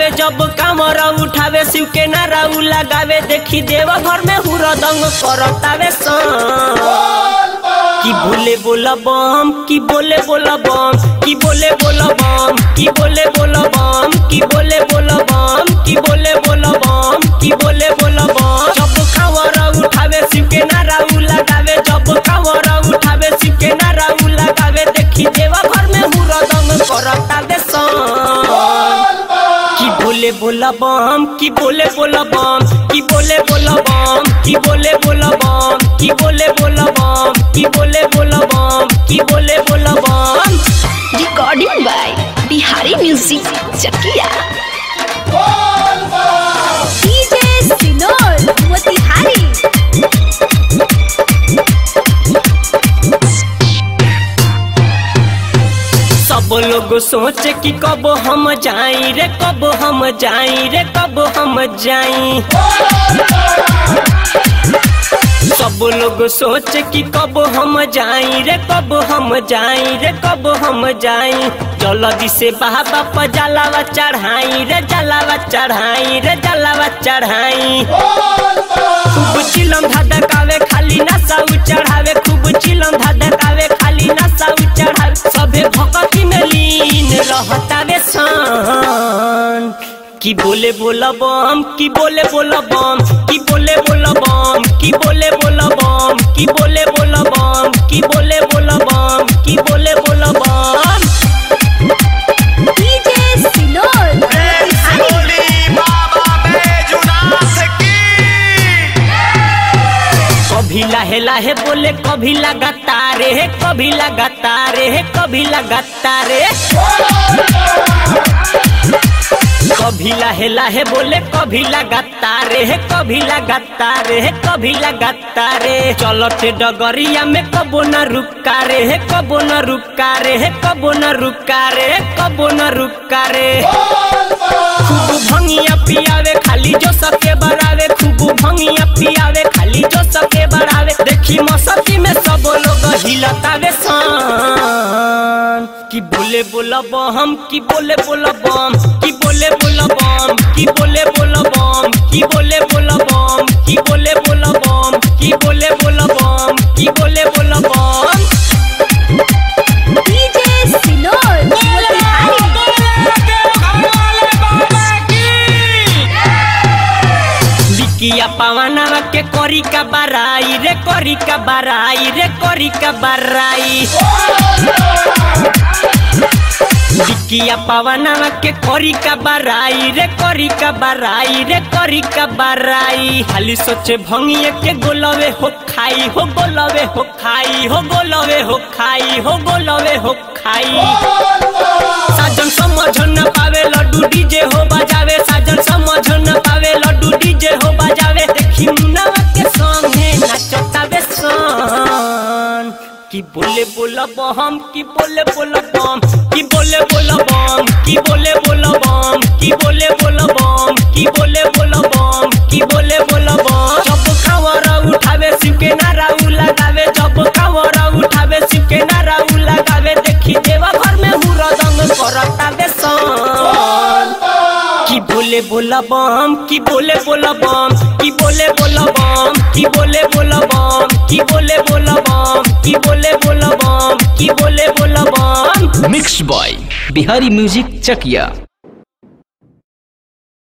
लगावे जब कामर उठावे शिव के नारा उ लगावे देखी देव घर में हुरदंग करतावे सन की बोले बोला बम की बोले बोला बम की बोले बोला बम की बोले बोला बम की बोले बोला बम की बोले बोला बम की बोले बोला बम जब खबर उठावे शिव के नारा उ लगावे जब खबर उठावे शिव के नारा उ लगावे देखी देवा घर में हुरदंग करतावे सन की बोले बोला बम की बोले बोला बम की बोले बोला बम की बोले बोला बम की बोले बोला बम की बोले बोला बम की बोले बोला बम recording by Bihari Music Chakia. DJ Sinor Motihari. सब लोग सोचे कि कब हम जाई रे कब हम जाई रे कब हम जाई सब लोग सोचे कि कब हम जाई रे कब हम जाई रे कब हम जाई जल्दी से बाबा पर जलावा चढ़ाई रे जलावा चढ़ाई रे जलावा चढ़ाई खूब चिलम धधकावे खाली नशा उ चढ़ावे खूब चिलम धधकावे खाली नशा उ चढ़ावे सभे भक्ति में लीन रहतावे सन की बोले बोला बम की बोले बोला बम की बोले बोला बम की बोले बोला बम की बोले बोला बम की बोले बोला बम की बोले बोला बम DJ Sinor Motihari. बोली बाबा बैजुनाथ की कभी लाहे लाहे बोले कभी लगातार है कभी लगातार है कभी लगातार कभी लाहे लाहे बोले कभी लगातार है कभी लगातार है कभी लगातार चलते डगरिया में कबो न रुका रे है कबो न रुका रे है कबो न रुका रे कबो न रुका रे खूब भंगिया पियावे खाली जो सके बढ़ावे खूब भंगिया पियावे खाली जो सके बढ़ावे देखी मौसती में सब लोग हिलतावे सन की बोले बोला बम की बोले बोला बम की बोले बोला बम की बोले बोला बम की बोले बोला बम की बोले बोला बम की बोले बोला बम की बोले बोला बम DJ Sinor Motihari. बिकिया पवनवा के करी का बराई रे करी का बराई रे करी का बराई बिकिया पवनवा के करी का बराई रे करी का बराई रे करी का बराई खाली सोचे भंगिए के गोलवे हो खाई हो गोलवे हो खाई हो गोलवे हो खाई हो गोलवे हो खाई साजन समझ न पावे लड्डू डीजे हो बजावे साजन समझ न पावे लड्डू डीजे हो बजावे देखी मुन्नावा के संगे नाचतावे सन की बोले बोला बम की बोले बोला बम की बोले बोला बम की बोले बोला बम की बोले बोला बम की बोले बोला बम की बोले बोला बम जब खबर उठावे शिव के नारा उ लगावे जब खबर उठावे शिव के नारा उ लगावे देखी देवा घर में हुरदंग करतावे सन की बोले बोला बम की बोले बोला बम की बोले बोला बम की बोले बोला बम की बोले बोला बम की बोले बोला बम की बोले बोला बम mix by Bihari music Chakiya